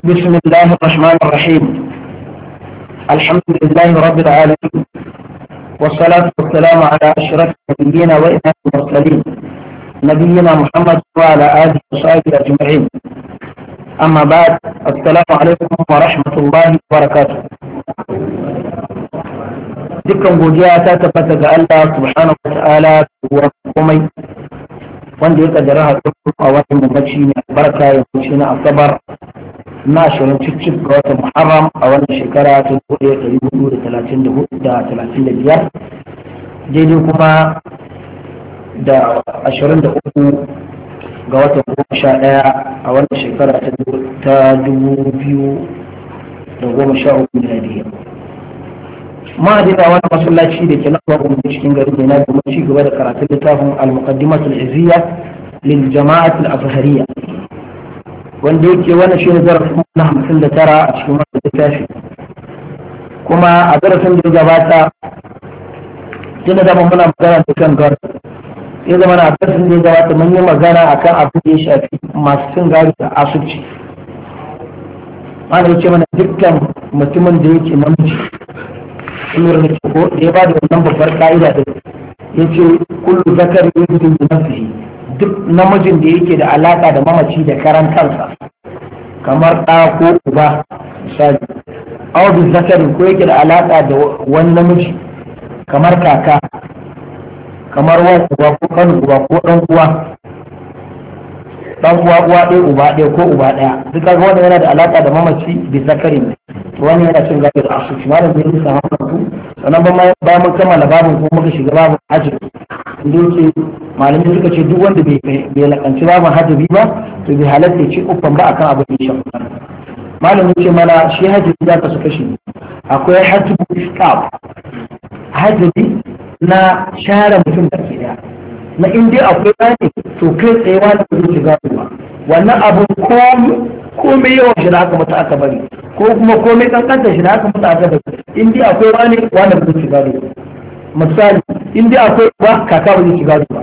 بسم الله الرحمن الرحيم الحمد لله رب العالمين والصلاة والسلام على أشرف النبيين وإمام المرسلين نبينا محمد وعلى آله وصحبه أجمعين أما بعد السلام عليكم ورحمة الله وبركاته dukkan godiya ta tabbata ga Allah subhanahu wa ta'ala wa komai wanda ya kaddara haɗu a watan mamaci ne barka ya kuce na asabar na ashirin cicif ga watan muharram a wannan shekara ta dubu ɗaya ɗari hudu da talatin da hudu da talatin da biyar daidai kuma da ashirin da uku ga watan goma sha ɗaya a wannan shekara ta dubu biyu da goma sha uku miladiyya ma da wani masallaci da ke nan babu cikin gari ne na domin ci gaba da karatun littafin al-muqaddimatul izziya lil jama'at al-azhariyya wanda yake wannan shine darasin na 59 a cikin wannan littafi kuma a darasin da ya gabata tunda da mun muna magana da kan gar ya zama na darasin da ya gabata mun yi magana akan abin da ya shafi masu cin gari da asubci ana yake mana dukkan mutumin da yake namiji sunar da ko da ya ba da wannan babbar ka'ida da ya ce kullu zakar yuzin bi nafsihi duk namijin da yake da alaka da mamaci da karan kansa kamar ɗa ko uba misali aw bi zakarin ko yake da alaka da wani namiji kamar kaka kamar wan uba ko kan uba ko dan uwa dan uwa uwa ɗaya uba ɗaya ko uba ɗaya duk kaga wanda yana da alaka da mamaci bi zakarin wani yana cin gado da asuci malam bai rusa hakan su sannan bayan mun kammala babin ko muka shiga babin hajji inda yake malamai suka ce duk wanda bai lakanci babin hajji ba to bai halatta ya ci uffan ba akan abin da ya shafa malam ce mana shi hajji za ka su kashi akwai hajji iskab hajji na share mutum da ke daya na in dai akwai bane to kai tsayewa da ba zai shiga ba wannan abun komai yawan shi da aka mata aka bari ko kuma komai kankanta shi da aka mata aka bari in dai akwai wani wanda ba zai shiga ba misali in dai akwai ba kaka ba zai shiga ba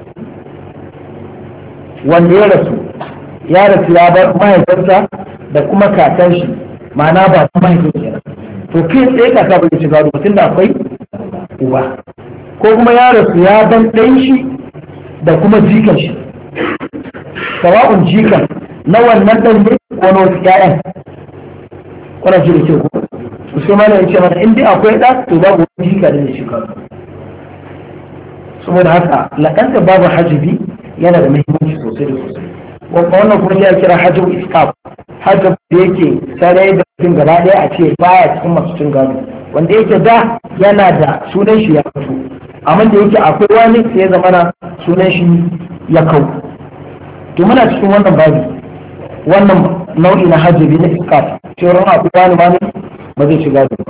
wanda ya rasu ya rasu ya bar mahaifarsa da kuma kakan shi ma'ana ba ta mahaifin kenan to kai tsaye kaka ba zai shiga ba tunda akwai uba ko kuma ya rasu ya ban ɗan shi da kuma jikan shi sawa'un jikan na wannan ɗan ne ko na wasu ƴaƴan kuna ji da ke ko to sai mana yace mana in dai akwai ɗa to babu wani jika da shi ka saboda haka laƙanta babu hajibi yana da muhimmanci sosai da sosai wannan kuma ya kira hajjab iskaf hajjab da yake sarai da mutum gaba ɗaya a ce baya cikin masu cin gado wanda yake da yana da sunan shi ya fito amma da yake akwai wani sai ya zamana sunan shi ya kau to muna cikin wannan babi wannan nau'i na hajjabi na iskaf cewar akwai wani ma ba zai shiga da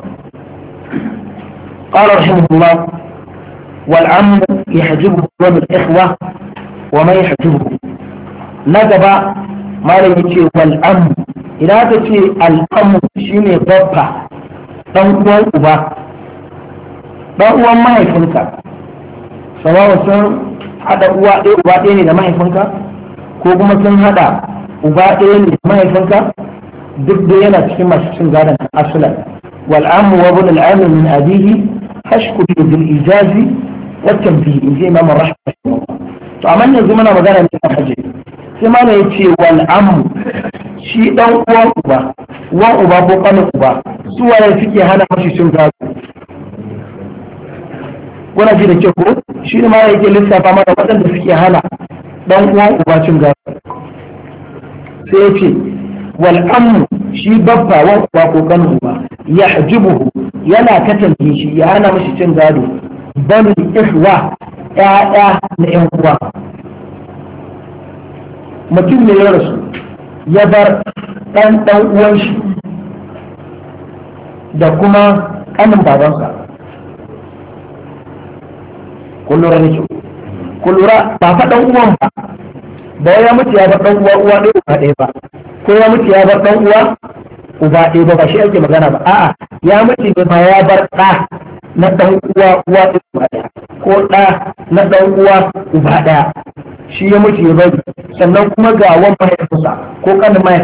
قال رحمه الله والعم يحجبه دون الإخوة وما يحجبه نجب ما لا يتي والعم إذا تتي الأم شيني بابا ɗan uwan uba ɗan uwan mahaifinka sabawa sun haɗa uwa ɗaya uba ɗaya ne da mahaifinka ko kuma sun haɗa uba ɗaya ne da mahaifinka duk da yana cikin masu cin gadon asulan wal amu wa bin al'amu min abihi hashku bi bil ijazi wa tanbihi in ji imam rahmah to amma yanzu muna magana ne kan hajji sai mana yace wal amu shi dan uwan uba uwan uba ko kanin uba su waye suke hana mashi cin gado kuna ji da ke ko shi ne ma yake lissafa mana waɗanda suke hana dan uwan uba cin gado sai ya ce wal ammu shi babba wan uba ko kanin uba ya hajibuhu yana katange shi ya hana mashi cin gado banu ihwa ƴaƴa na ƴan uwa mutum ne ya rasu ya bar ɗan ɗan uwan shi da kuma ƙanin babansa kun lura da kyau kun lura ba fa ɗan uwan ba ba ya mutu ya bar ɗan uwa uwa ɗaya uba ɗaya ba ko ya mutu ya bar ɗan uwa uba ɗaya ba ba shi ake magana ba a'a ya mutu ne ma ya bar ɗa na ɗan uwa uwa ɗaya uba ɗaya ko ɗa na ɗan uwa uba ɗaya shi ya mutu ya bari sannan kuma ga wan mahaifinsa ko ƙanin mahaifinsa